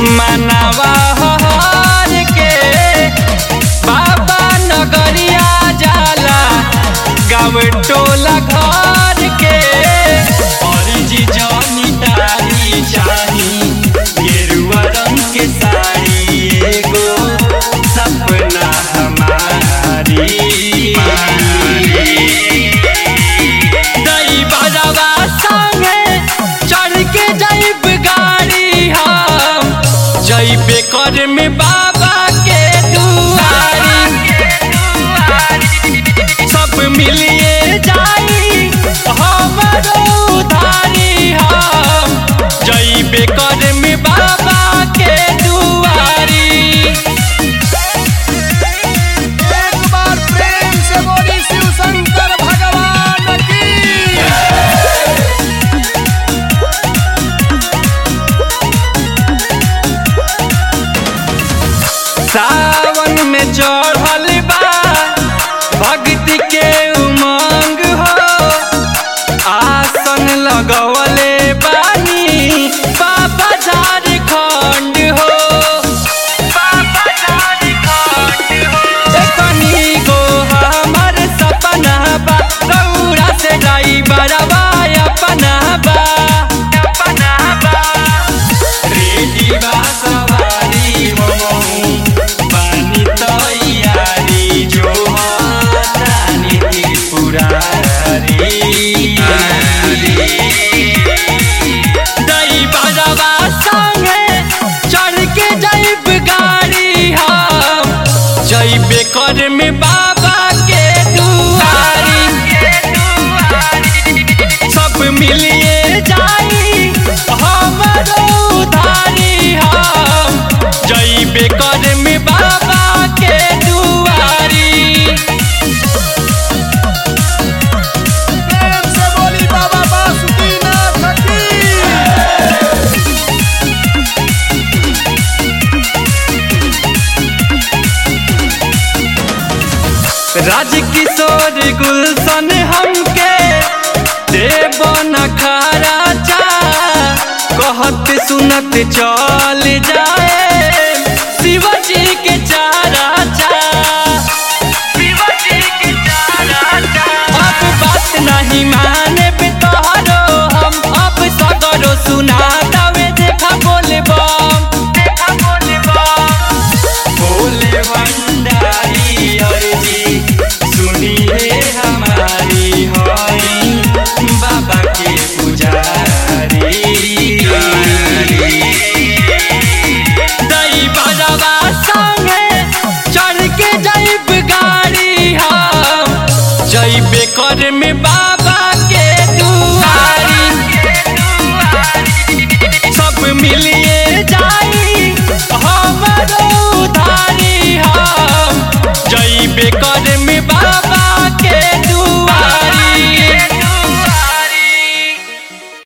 मनवा हर के बाबा नगरिया जाला गाँव टोला घर के जी जानी तारी चाही गेरुआ रंग के साड़ी एगो सपना हमारी दई बजवा संगे चढ़ के जाइब गाड़ी हम जइबे कर में बाबा के दुआरी सब मिलिए जाई हमरो उधारी हम जइबे कर में बाबा के दुआरी एक बार प्रेम से बोली शिव शंकर भगवान की सावन में चढ़ल बा भक्ति के उमंग हो आसन लगवले बानी बाबा झारखंड हो बाबा झारखंड हो देखनी गो हमर सपना बा रउरा से जाई बरवा अपना बा अपना बा रेडी बा सवारी मोमो पानी तैयारी जो तानी त्रिपुरारी दई बजवा संगे चढ़ के जाइब गाड़ी हम जइबे कर में बाबा के दुआरी सब मिलिए जाई हमरो उधारी हम जइबे कर में बाबा के दुआरी प्रेम से बोली बाबा बासुकीनाथ की राजकिशोर गुलशन हमके देवन खारा चा कहत सुनत चल जाए शिवजी के चारा चा शिवजी के चारा चा अब बात नहीं माने पे तोहरो हम अब सगरो सुना दवे देखा बोले बम देखा बोले बम भोले भंडारी अर्जी सुनिए हमारी होई बाबा के पुजारी दई बजवा संगे चढ़ के जाइब गाड़ी हम जइबे कर में बाबा के दुआरी सब मिलिए जाई हमरो उधारी हम जइबे कर में बाबा